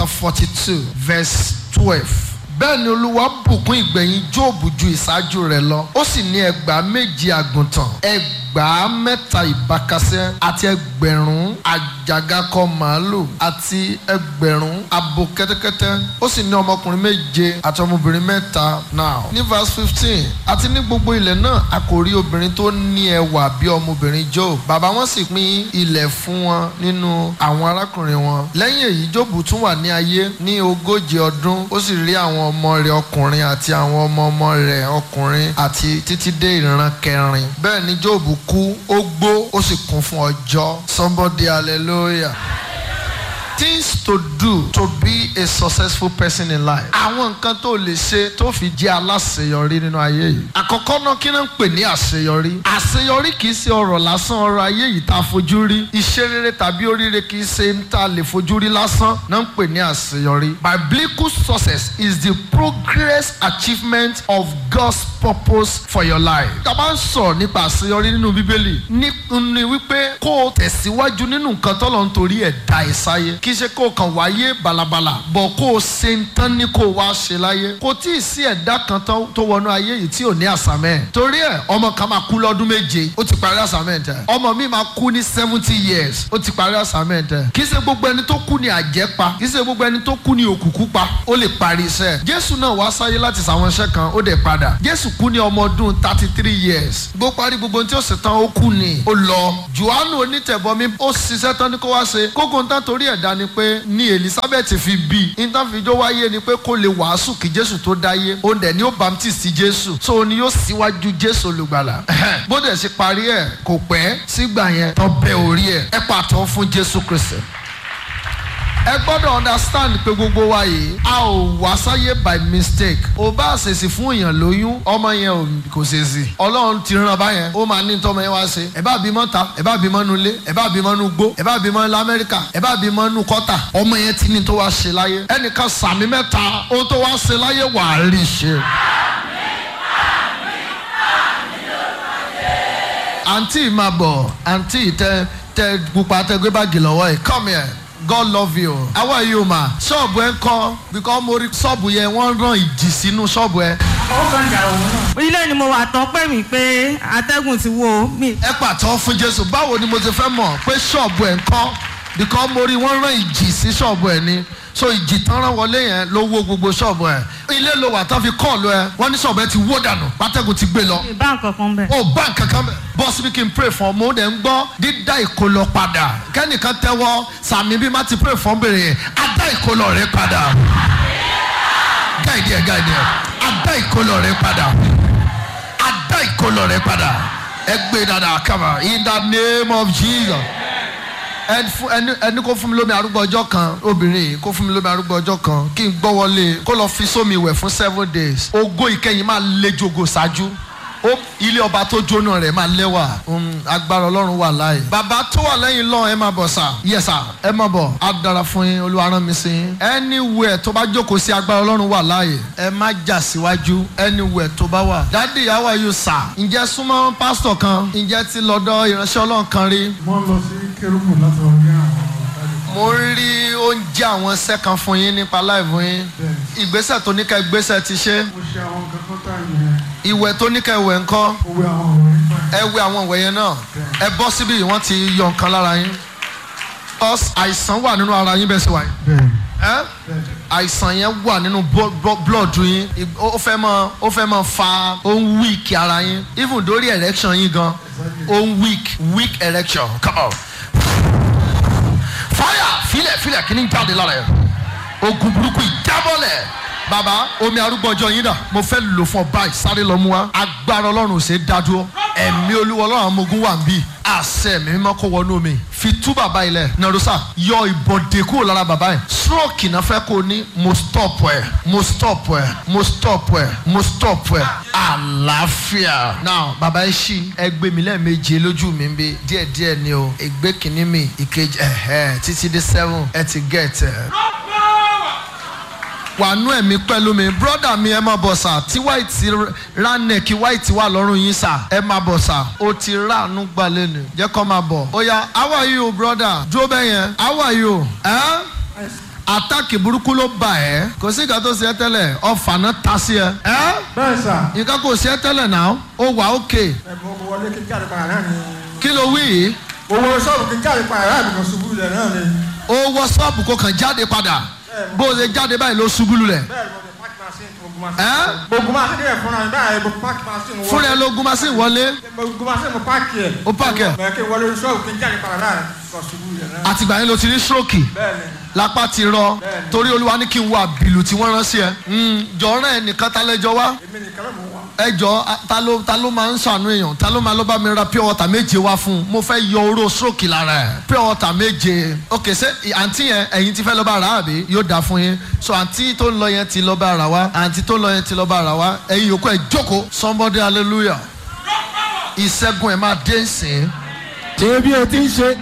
chapter forty two verse twelve bẹ́ẹ̀ ni olúwa bùkún ìgbẹ̀yìn jóòbù ju ìṣáájú rẹ̀ lọ ó sì ní ẹgbàá méjì àgùntàn ẹgbàá mẹ́ta ìbákasẹ́ àti ẹgbẹ̀rún àjàgàkọ màálù àti ẹgbẹ̀rún abo kẹ́tẹ́kẹ́tẹ́ ó sì ní ọmọkùnrin méje àti ọmọbìnrin mẹ́ta now ní verse fifteen àti ní gbogbo ilẹ̀ náà a kò rí obìnrin tó ní ẹwà bí ọmọbìnrin job bàbá wọn sì pín ilẹ̀ fún wọn nínú àwọn arákùnrin wọn lẹ́yìn èyí job tún wà ní ayé ní ogójì ọdún ó sì rí àwọn ọmọ rẹ̀ ọkùnrin àti àwọn ọmọ ọmọ rẹ̀ ọkùnrin àti títí dé ìran kẹrin bẹ́ẹ̀ ni job kú ó gbó ó sì kún fún ọjọ́ somebody hallelujah things to do to be a successful person in life. àwọn nǹkan tó lè ṣe tó fi jẹ́ aláṣeyọrí nínú ayé yìí. àkọ́kọ́ náà kí náà ń pè ní àṣeyọrí. àṣeyọrí kì í ṣe ọ̀rọ̀ lásán ọ̀rọ̀ ayé yìí tá a fojú rí. iṣẹ́ rere tàbí oríire kì í ṣe ń tá a lè fojú rí lásán náà ń pè ní àṣeyọrí. biblical success is the progress achievement of God's purpose for your life. tá a bá ń sọ̀rọ̀ nípa àṣeyọrí nínú bíbélì ní ní wípé kó o tẹ̀síwájú nínú nǹkan tọ́lọ̀ ń torí ẹ̀ dá ẹ sáyé kì í ṣe kó o kàn wáyé balabala bọ̀ kó o ṣe ń tán ní kó o wá ṣe láyé kò tí ì sí ẹ̀dá kan tó wọnú ayé yìí tí ò ní àsámẹ́ torí ẹ̀ ọmọ kan máa kú lọ́dún méje ó ti parí assignment ẹ̀ ọmọ mi máa kú ní seventy years ó ti parí assignment ẹ̀ kì í ṣe gbogbo ẹni tó kú ní àjẹpa kì í ṣe gbogbo ẹni tó kú ní òkùnkùn pa ó lè parí iṣẹ́ jésù náà wá sáyé láti ṣàwọn iṣẹ́ kan ó dẹ̀ padà jésù kú ní ọmọ ọdún thirty three years gbó parí gbogbo ohun tí ó sì tán ó kú ni ó lọ johannu onítẹ̀bọmi ó ṣiṣẹ́ tán ní kó wá ṣe kókó ń tán torí ẹ̀dá ni pé ní elizabeth fi bí ìtànfijó wáyé ni pé kó lè wàásù kí jésù tó dáyé ó dẹ̀ ní ó baptist jésù so ni yóò síwájú jésù olùgbàlà bó dẹ̀ ṣe parí ẹ̀ kò pẹ́ sígbà yẹn tó bẹ orí ẹ̀ ẹ pàtó fún jésù kristi ẹ gbọ́dọ̀ understand pé gbogbo wa yìí a ò wá sáyé by mistake ò bá ṣèṣì fún èèyàn lóyún ọmọ yẹn kò ṣèṣì ọlọ́run ti ràn báyẹn ó máa ní tọ́mọ yẹn wá ṣe ẹ bá bímọ ta ẹ bá bímọ nu ilé ẹ bá bímọ nu gbó ẹ bá bímọ lamẹ́ríkà ẹ bá bímọ nu kọ́tà ọmọ yẹn ti ní tó wá ṣe láyé ẹnìkan sàmì mẹ́ta ó tó wá ṣe láyé wà á rí ṣe. àǹtí máa bọ̀ àǹtí tẹ tẹ pupa tẹ gbé báàgì lọ́wọ́ ẹ̀ come here. God love you. How are you ma? Ṣọ́ọ̀bù ẹ ń kọ́ because mo rí ṣọ́ọ̀bù yẹn wọ́n rán ìjì sínú ṣọ́ọ̀bù ẹ. ó kàn jà òun náà. ilé ni mo wà tán pé mi pé atẹ́gùn ti wo mi. Ẹ pàtó fún Jésù báwo ni mo ti fẹ́ mọ̀ pé ṣọ́ọ̀bù ẹ ń kọ́ because mo rí wọ́n rán ìjì sí ṣọ́ọ̀bù ẹ ni so ìjì tán rán wọlé yẹn ló wó gbogbo ṣọ́ọ̀bù ẹ ilé ló wà tán fi kọ́ọ̀lù ẹ wọ́n ní ṣọ́ọ̀bù ẹ ti wó dànù pátẹ́gùn ti gbé lọ. ìbá nǹkan kan bẹ̀. o bá nǹkan kan bẹ̀ bọ́ síbi kí n pray fún ọ mo dẹ̀ ń gbọ́ dídá ìkólọ padà kẹ́nìkan tẹ́wọ́ sàmì bí má ti pray fún bèrè yẹn á dá ìkólọ rẹ padà gáìdì ẹ gáìdì ẹ á dá ìkólọ rẹ padà á dá ìkólọ rẹ padà ẹ gbé dada kama in the name of Jesus ẹni kó fún mi lómi arúgbó ọjọ́ kan obìnrin kó fún mi lómi arúgbó ọjọ́ kan kí n gbọ́ wọlé kó lọ fi sómi wẹ̀ fún seven days ògo ìkẹyìn máa le jogo ṣáájú ilé ọba tó jóná rẹ̀ máa lẹ́wà agbára ọlọ́run wà láàyè. bàbá tó wà lẹ́yìn lọ́n ẹ máa bọ̀ sà yẹ sà ẹ máa bọ̀ á dára fún yín olúwa rán mi sí yín. anywhere tó bá jókòó sí agbára ọlọ́run wà láàyè ẹ má jà síwájú anywhere tó bá wà. dádì how are you sà. ǹjẹ́ súnmọ́ pásítọ̀ kan ǹjẹ́ ti lọ́dọ̀ ìránṣẹ́ ọlọ́run kan rí. mo ń lọ sí kérúbù láti wọ ní àwọn mo ń rí oúnjẹ àwọn iṣẹ́ kan fún yín nípa láìfún yín ìgbésẹ̀ tó ní ká ìgbésẹ̀ ti ṣe mo ṣe àwọn nǹkan kan tá ìyẹn ìwẹ̀ tó ní ká ìwẹ̀ ńkọ́ mo wẹ àwọn òwe nígbà ẹ wẹ àwọn ìwẹ̀ yẹn náà ẹ bọ́ síbí wọ́n ti yọ nǹkan lára yín cause àìsàn wà nínú ara yín bẹ́ẹ̀ sì wà yín bẹ́ẹ̀ ẹ́ àìsàn yẹn wà nínú bo- bo- blood yín Ì- ó fẹ́ mọ ó fẹ́ mọ fa ó ń weak ara yín even dórí erection yín gan ó ń weak weak erection come on fire filẹ̀ filẹ̀ kí ni jáde lára yẹn ogun burúkú ìjábọ̀lẹ̀ baba omi arúgbó ọjọ́ yín dà mo fẹ́ lò fún ọ báyìí sáré lọ mú wa agbára ọlọ́run ò ṣe é dádúró ẹ̀mí olúwa ọlọ́run àwọn ọmọ ogun wà ń bì àṣẹ mi mímọ́ kó wọnú mi fi tú bàbá ilẹ̀ nàrúsà yọ ìbọ̀dé kúrò lára bàbá yẹn stroke náà fẹ́ kó ní mo stop ẹ̀ mo stop ẹ̀ mo stop ẹ̀ mo stop ẹ̀ àlàáfíà. now bàbá yẹn ṣí ẹgbẹ́ mi lẹ́ẹ̀mejì lójú mi ń bí díẹ̀díẹ̀ ni o ẹgbẹ́ kìíní mi ìkejì ẹ̀hẹ́ títí dé seven ẹ ti get ẹ̀ wàánú ẹ̀mí pẹ̀lú mi brọ́dà mi ẹ máa bọ̀ sà tí white ránẹ̀kì white wà lọ́rùn yín sà ẹ máa bọ̀ sà ó ti ráàánú gbà lẹ́nu jẹ́ kó máa bọ̀ ó yá how are you brother dúró bẹ́ẹ̀ yẹn how are you eh? àtàkì burúkú ló bà ẹ́ kò sí nǹkan tó ṣe ẹ́ tẹ́lẹ̀ ọ̀fà náà ta sí ẹ. ẹ́ bẹ́ẹ̀ sà nǹkan kò ṣe ẹ́ tẹ́lẹ̀ náà ó wà ókè ẹ̀bùn mo wọlé kí n jáde padà náà ni kí ló wí yìí owó sọ́ọ̀bù kí n jáde padà náà nìkan ṣubú ilẹ̀ náà ni ó wọ ṣọ́ọ̀bù kó kàn jáde padà bó o ṣe jáde báyìí ló ṣubú lulẹ̀ bẹ́ẹ̀ ni mo fi páàkì machine gbogbo ẹ́ machine gbogbo machine rẹ̀ fúnra mi báyìí mo páàkì machine wọlé fúnra ẹ ló gun machine wọlé gbogbo machine mo páàkì ẹ̀ Ó páàkì ẹ̀. bẹ́ẹ̀ kí n wọlé sọ́ọ̀bù kí n jáde padà náà nìkan ṣubú ilẹ̀ náà àtìgbà yẹn ló ti ní stroke bẹ́ẹ̀ ni lápá ti rọ Bẹ́ẹ̀ni. torí olúwa ní kí n wo àbìlù tí wọ́n rán sí ẹ jọ̀ọ́rán ẹ nìkan ta lẹ́jọ́ wá èmi nìkan ló mọ̀ wá ẹ jọ a- ta ló ta ló máa ń ṣàánú èèyàn ta ló máa lọ bá mi ra pure water méje wá fún un mo fẹ́ yọ oró stroke lára ẹ̀ pure water méje ok ṣé ì- àǹtí yẹn ẹ̀yin ti fẹ́ lọ bá ra àbí yóò dáa fún yín so àǹtí tó ń lọ yẹn ti lọ bá ra wá àǹtí tó ń lọ yẹn ti lọ bá ra wá ẹ̀yin yòókù ẹ̀ jókòó somebody hallelujah ìṣẹ́gun ẹ̀ máa dé nsìn ṣé bí o ti ń ṣe